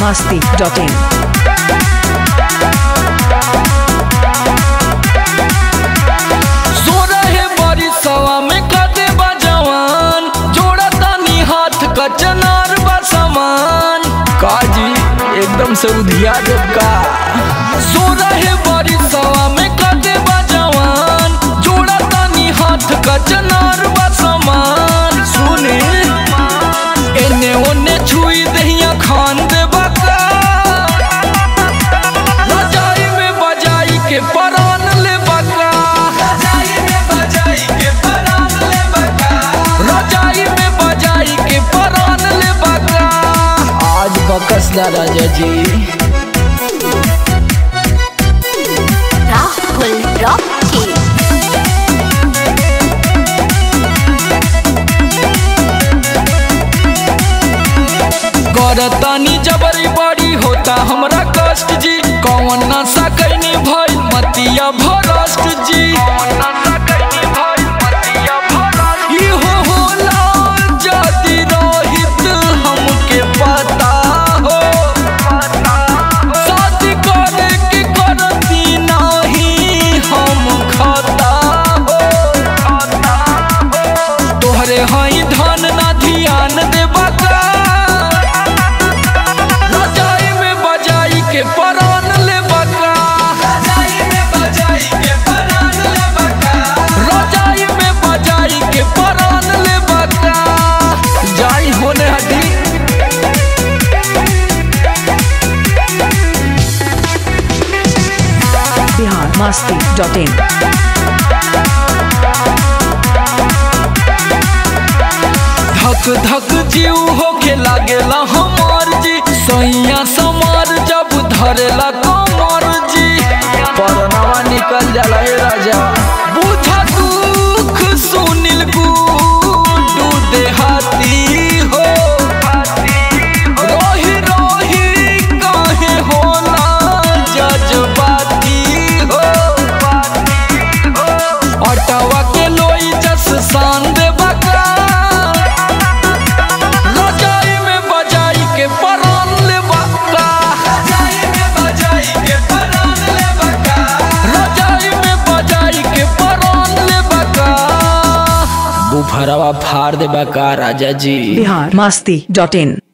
masti.in. सोरहे बरिसवा में कदे बा जवान जोड़ा तानी हाथ का चनार बा समान काजी एकदम से उधिया देव का सोरहे बरिसवा में कदे बा जवान जोड़ा तानी हाथ का चनार बा समान सुने एने ओने छुई दहिया खान दे बका रजाई में बजाई के परान ले बका रजाई में बजाई के परान ले बका रजाई में बजाई के परान ले बका आज बकस दा राजा जी Rahul Rocky. करतानी जबरी बड़ी होता हमरा कष्ट जी कौन नशा कैनी भइल मतिया भरष्ट जी इहो होला जदि रहित हमके पता हो शादी करे के करती नाही हम खता हो तोहरे हई धन ना ध्यान देबा का रजाई में बजाई के परान ले बका रजाई में बजाई के परान ले बका रजाई में बजाई के परान ले बका जाई होने हटी Bihar masti.in. धक धक जीव होके लागेला हमार जी सैया समार जब धरेला कमर जी परनावा निकल जाला हे राजा बुझा दुख सुनिल गुडू देहाती हो रोही रोही काहे होला जज्बाती हो अटवा के लोई जस शान दे बका रजाई में बजाई के परान ले बका रजाई में बजाई के परान ले बका रजाई में बजाई के परान ले बका बुफरवा फाड़ दे बका राजा जी Bihar masti.in.